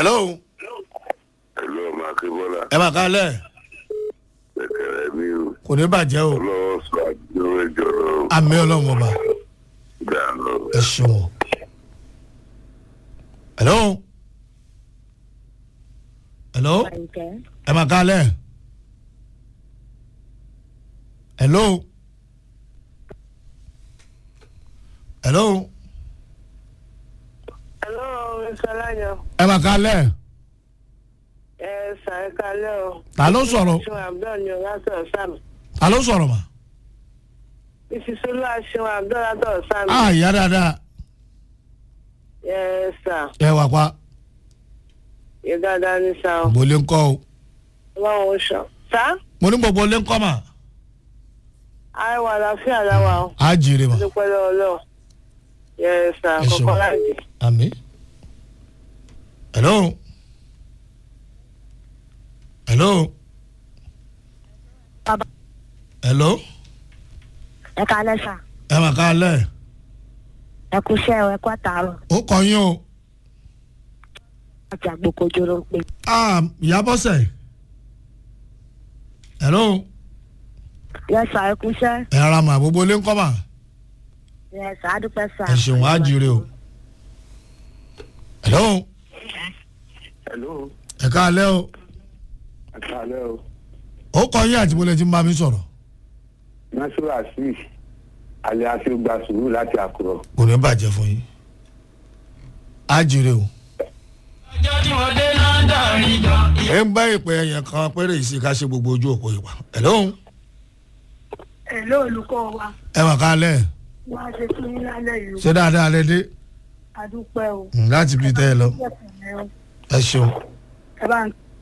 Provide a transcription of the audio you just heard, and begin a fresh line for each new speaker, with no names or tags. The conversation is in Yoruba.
hello
ẹ̀lú ọmọ akébọ́lá
ẹ máa kálẹ̀
kẹ̀kẹ́rẹ́ mi o
kò ní bàjẹ́ o
ọlọ́wọ́ sọ àdúgbò ẹjọ́ lọ
àmì ọlọ́run ọba
dáná.
ẹ ṣeun hello hello
Àyìnkẹ́.
ẹ máa kálẹ̀ hello hello
Hello, Mr. Layo.
ẹ máa kálẹ̀
Ẹ sàn kalẹ́ o.
ta ló sọ̀rọ̀
Ṣé Abdul ni ọ̀gá sọ̀rọ̀ sáàmì?
ta ló sọ̀rọ̀ mà
Ìfisúlá ṣe Abdul látọ̀ sáàmì.
á ìyá dáadáa
Ẹ sà,
ẹ wà pa
yẹ dáadáa ní sà o.
gbòlé ńkọ́ o
Ọlọ́run ó ṣọ. Sá,
mo ní gbogbo lé ńkọ́ mà
àìwà àlàáfíà láwa o.
á jèrè mà
Dúpẹ́ lọ́wọ́ lọ́wọ́. Yẹ sà,
Ẹ ṣeun.
kọ̀kọ́ láti.
àmì hello hello
Bàbá.
hello
ẹ kalẹ́ sà
ẹ máa kálẹ̀
ẹ kú iṣẹ́ ẹ kú àtàárọ̀
ó kọ yín o
àti àgbòkojú ló ń pè.
ah ìyá bọ́sẹ̀ hello
yẹ sà ẹ kú iṣẹ́
ẹ ara mà gbogbo lé ńkọ́ mà
yẹ sà á dúpẹ́ sà.
ẹ ṣeun á jèrè o hello
ẹ̀lú
ẹ kálẹ̀ o
àkàlẹ́ o
ó kọ yín àti bọ́lẹ̀ tí ń bá mi sọ̀rọ̀
nasiru asif alẹ́ àti gba sùúrù láti àkùrọ̀.
kò ní bàjẹ́ fún yín á jèrè o. ẹ ń bá ìpè ẹ̀yàn kan péré yìí sí ká ṣe gbogbo ojú òpó ìwà hello
èló olùkọ́ wa
ẹ mà kálẹ̀
wá ṣe fún yín lálẹ́ yìí
ṣé dáadáa lẹ dé
àdúpẹ́ o.
Mm, láti bí tẹ́ ẹ lọ ẹ ṣeun
ẹ bá ń